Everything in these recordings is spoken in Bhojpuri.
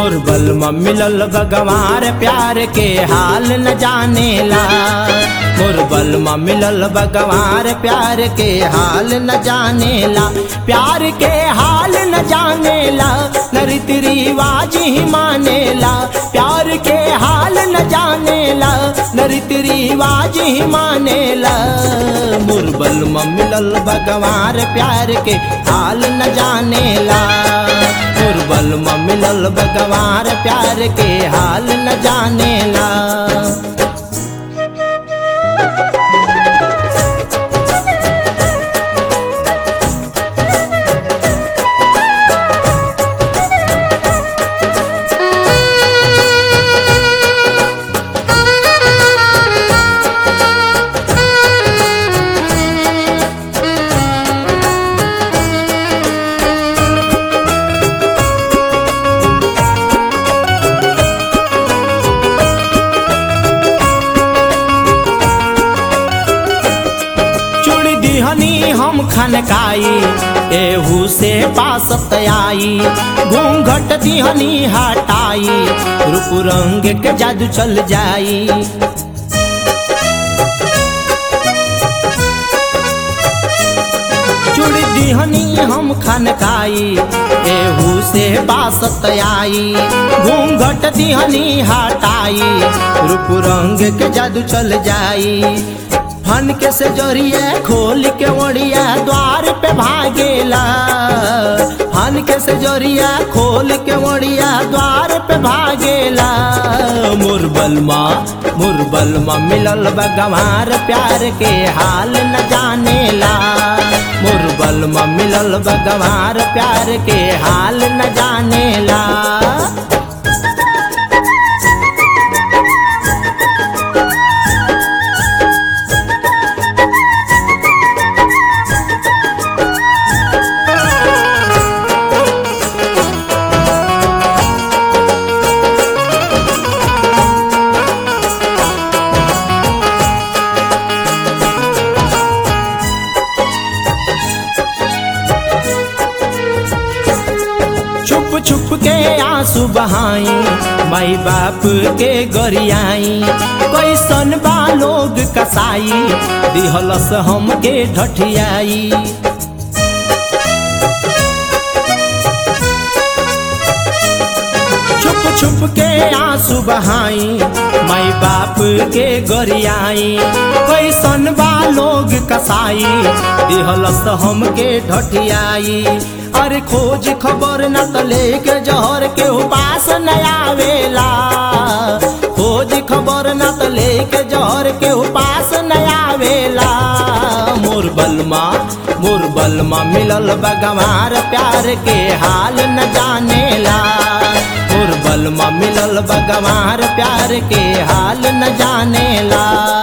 मोर बलमा मिलल भगवार प्यार के हाल न जानेला मोर बलमा मिलल भगवार प्यार के हाल न जानेला प्यार के हाल न जानेला न रीति रिवाज ही मानेला प्यार के हाल न जानेला न रीति रिवाज ही मानेला मोर बलमा मिलल भगवार प्यार के हाल न जानेला मोर बलमा मिलल भगवान प्यार के हाल न जानेला चुड़ दिहनी हम खनकाई एहू से पासत आई घूंघट दिहनी हटाई रूप रंग के जादू चल जाई चुड़ दिहनी हम खनकाई एहू से बासत आई घूंघट दिहनी हटाई रूप रंग के जादू चल जाई फन के से जोरिए खोल के ओढ़िया द्वार पे भागेला फन के से जोरिया खोल के ओढ़िया द्वार पे भागेला मोर बलमा मोर बलमा मिलल बगवार प्यार के हाल न जानेला मोर बलमा मिलल बगवार प्यार के हाल न जानेला छुप छुप के आंसू बहाई माई बाप के गरियाई कैसन बा लोग कसाई दिहलस हमके ढठियाई छुप छुप के आंसू बहाई माई बाप के गरियाई कैसन बा लोग कसाई दिहलस हमके ढठियाई अरे खोज खबर न त लेके जहर के उपास न आवेला खोज खबर न त लेके जहर के उपास न आवेला मोर बलमा मोर बलमा मिलल बगवार प्यार के हाल न जानेला मोर बलमा मिलल बगवार प्यार के हाल न जानेला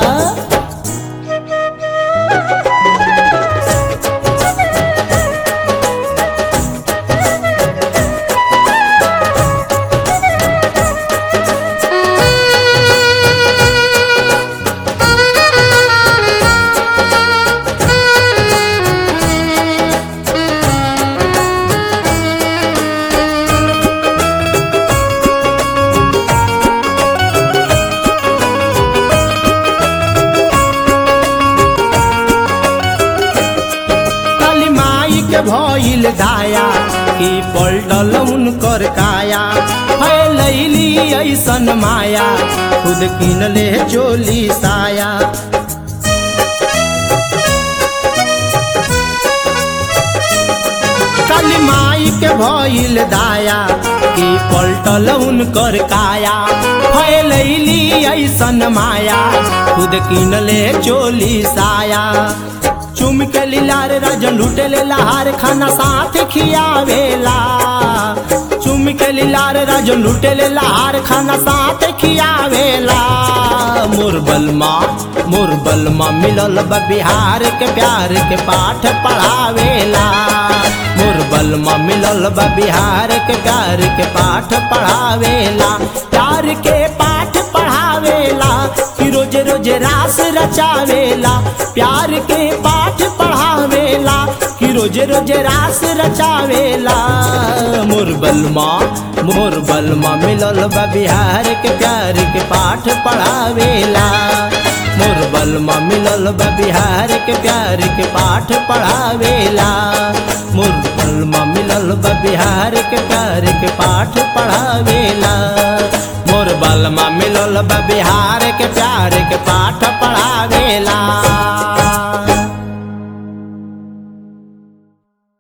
काली माई के भइल दाया कि पलटल उनकर काया है लैली ऐसन माया खुद किनले चोली साया काली माई के भइल दाया कि पलटल उनकर काया है लैली ऐसन माया खुद किनले चोली साया चुम के लीलार राजन लूटे ले लहार खाना साथ खियावेला चुम के लीलार राजन लूटे ले लहार खाना साथ खियावेला मोर बलमा मोर बलमा मिलल बा बिहार के प्यार के पाठ पढ़ावेला मोर बलमा मिलल बा बिहार के प्यार के पाठ पढ़ावेला प्यार के पाठ पढ़ावेला कि रोज रोज रास रचावेला प्यार के पाठ पढ़ावेला कि रोज रोज रास रचावेला मोर बलमा मोर बलमा मिलल बा बिहार के प्यार के पाठ पढ़ावेला मोर बलमा मिलल बा बिहार के प्यार के पाठ पढ़ावेला मोर बलमा मिलल बा बिहार के प्यार के पाठ पढ़ावेला मोर बलमा मिलल बा बिहार के प्यार के पाठ पढ़ावेला